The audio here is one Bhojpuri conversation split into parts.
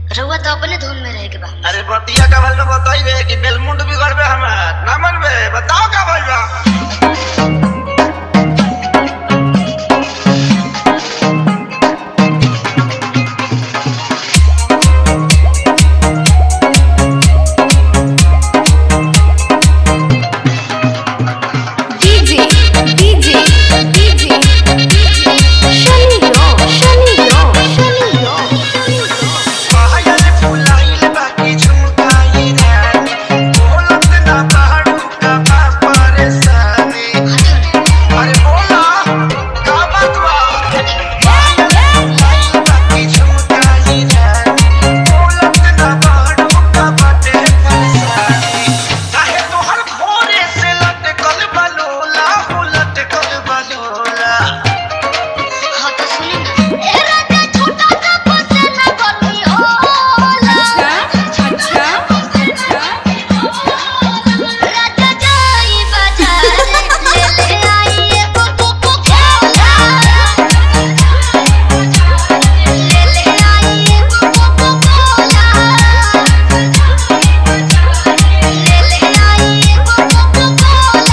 रउआ तो अपने धुन में रहे के बा अरे बतिया का भल में बताइबे कि बेलमुंड बिगड़बे हमार ना मनबे बताओ का भइल बा DJ, DJ, DJ, Shalio, Shalio, Shalio, पायल फुलाइल बाकी झुमकाई रानी बोलत ना बाड़ू का बा परेशानी अरे बोला का बात बा पायल फुलाइल बाकी झुमकाई रानी बोलत ना बाड़ू का बाटे परेशानी काहे तोहर भोरे से लटकल बलोला हो लटकल बलोला हाँ तो सुनी ना ए राजा छोटा सा फसेला गर्मी होला अच्छा, राजा जाई बाजार ले ले आई एगो कोको कोला ले ले आई एगो कोको कोला ले ले आई एगो coca cola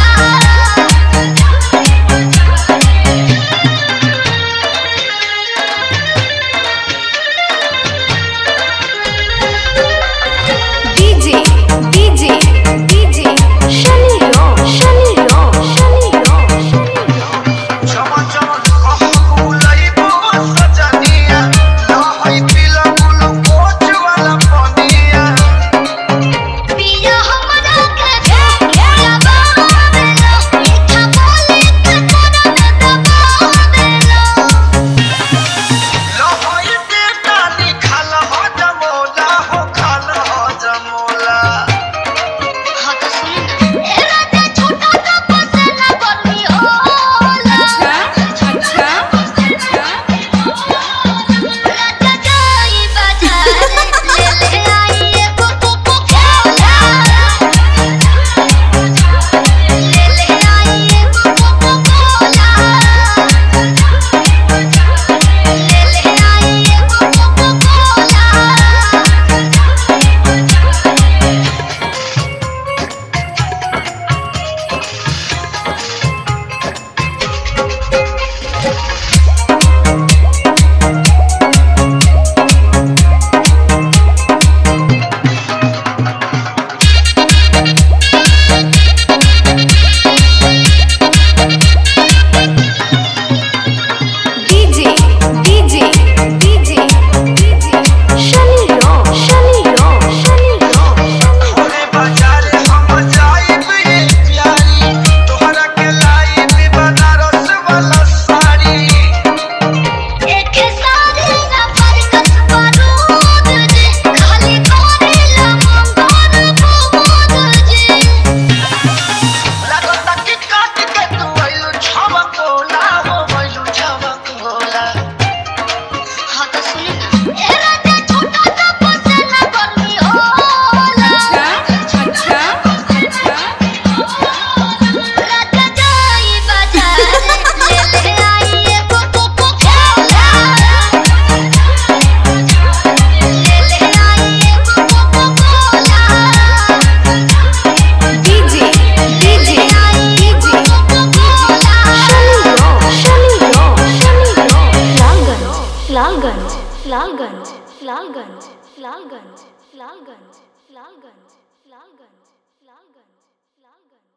DJ, DJ, DJ, Shalio, Shalio, Shalio, चमन चमन कहाँ फूलइबो सजनिया लहई पीला ग्लूकोज वाला पनिया पिया हमरा के भोला बाबा देलो मीठा बोली के तोरा न दबा देलो लहई बेटा निखल हो जमोला हो खल हो जमोला हाँ तो सुनी ना ए राजा छोटा सा फसेला गर्मी होला अच्छा, राजा जाई बाजार ले ले आई एगो कोको कोला ले ले आई एगो कोको कोला ले ले आई एगो coca cola DJ, DJ, DJ, DJ, Shalio, Shalio, Shalio. ओरे बाजार हम जाइब ये प्यारी तोहरा के लाइब बनारस वाला साड़ी एक सारी ना फरकत बारूद जे खाली करेला मंगोर बुबूद जे लगता कि काट के तू आइलू छबकोला हो आइलू छबकोला हाँ तो सुनी ना ए राजा छोटा सा फसेला गर्मी होला राजा जाई बाजार ले ले आई एगो कोको कोला ले ले आई एगो coca cola DJ, DJ, DJ, Shalio, Shalio, Shalio. Lalganj, Lalganj, Lalganj, Lalganj, Lalganj, Lalganj, Lalganj, Lalganj, Lalganj, Lalganj.